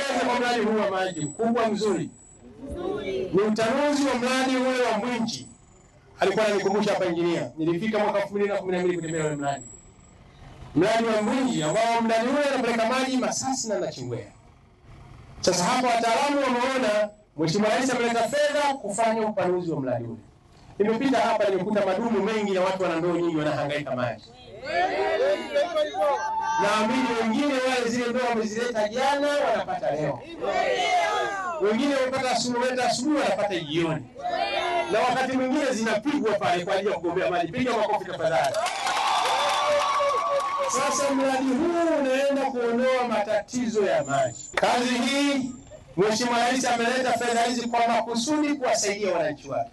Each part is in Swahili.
niwapongeze kwa mradi huu wa maji mkubwa mzuri. Ni utanuzi wa mradi ule wa Mbwinji, alikuwa ananikumbusha hapa injinia. Nilifika mwaka 2012 kutembea ule mradi, mradi wa Mbwinji ambao mradi ule unapeleka maji Masasi na Nachingwea. Sasa hapa wataalamu wameona Mheshimiwa Rais ameleta fedha kufanya upanuzi wa mradi ule. Nimepita hapa nimekuta madumu mengi na watu wana ndoo nyingi wanahangaika maji. Naamini wengine wale zile ndoo wamezileta jana wanapata leo, wengine wamepata asubuhi, waleta asubuhi wanapata jioni, na wakati mwingine zinapigwa pale kwa ajili ya kugombea maji. Piga makofi tafadhali. Sasa mradi huu unaenda kuondoa matatizo ya maji. Kazi hii Mheshimiwa Rais ameleta fedha hizi kwa makusudi kuwasaidia wananchi wake,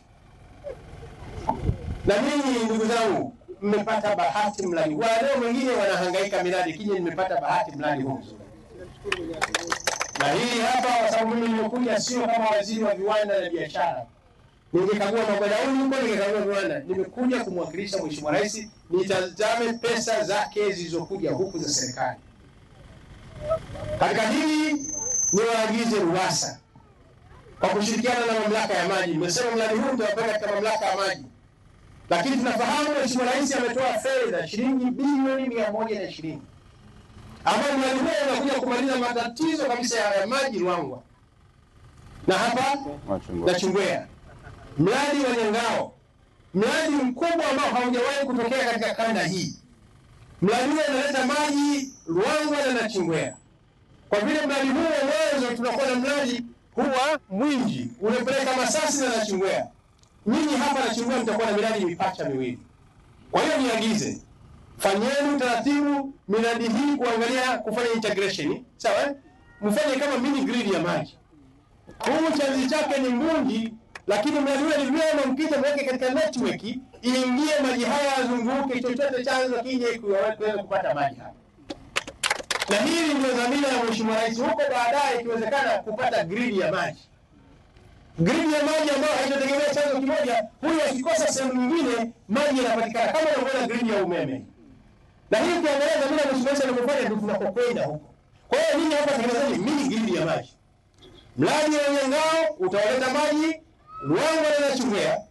na mimi ndugu zangu, mmepata bahati mradi huu. Leo mwingine wanahangaika miradi, kija nimepata bahati mradi huu mzuri. Na hii hapa, kwa sababu mimi nimekuja sio kama waziri wa viwanda na biashara, ningekagua magodauni huko, ningekagua viwanda. Nimekuja kumwakilisha Mheshimiwa Rais, nitazame pesa zake zilizokuja huku za serikali. Katika hili niwaagize RUWASA kwa kushirikiana na mamlaka ya maji. Nimesema mradi huu utawapeleka katika mamlaka ya maji, lakini tunafahamu Mheshimiwa Rais ametoa fedha shilingi bilioni mia moja na ishirini ambayo mradi huo unakuja kumaliza matatizo kabisa ya maji Ruangwa na hapa Nachingwea, mradi wa Nyangao, mradi mkubwa ambao haujawahi kutokea katika kanda hii. Mradi huo unaleta maji Ruangwa na Nachingwea. Kwa vile mradi huu wa mwanzo tunakuwa na mradi huu wa Mwinji unapeleka Masasi na Nachingwea, nyinyi hapa Nachingwea mtakuwa na miradi mipacha miwili. Kwa hiyo niagize, fanyeni utaratibu miradi hii kuangalia kufanya integration, sawa eh? Mfanye kama mini grid ya maji. Huu chanzi chake ni Mbungi, lakini mradi ule ni vyema mkija mweke katika network iingie maji haya yazunguke, chochote chanzo kije kuweza kupata maji hapa na hili ndio dhamira ya Mheshimiwa Rais, huko baadaye ikiwezekana kupata gridi ya maji, gridi ya maji ambayo haitategemea chanzo kimoja. Huyu akikosa sehemu nyingine, maji yanapatikana kama unavyoona gridi ya umeme. Na hii ukiangalia dhamira ya Mheshimiwa Rais anavyofanya, ndio tunakokwenda huko. Kwa hiyo ninyi hapa tengenezeni mini gridi ya maji. Mradi wa Nyangao utawaleta maji Ruangwa na Nachingwea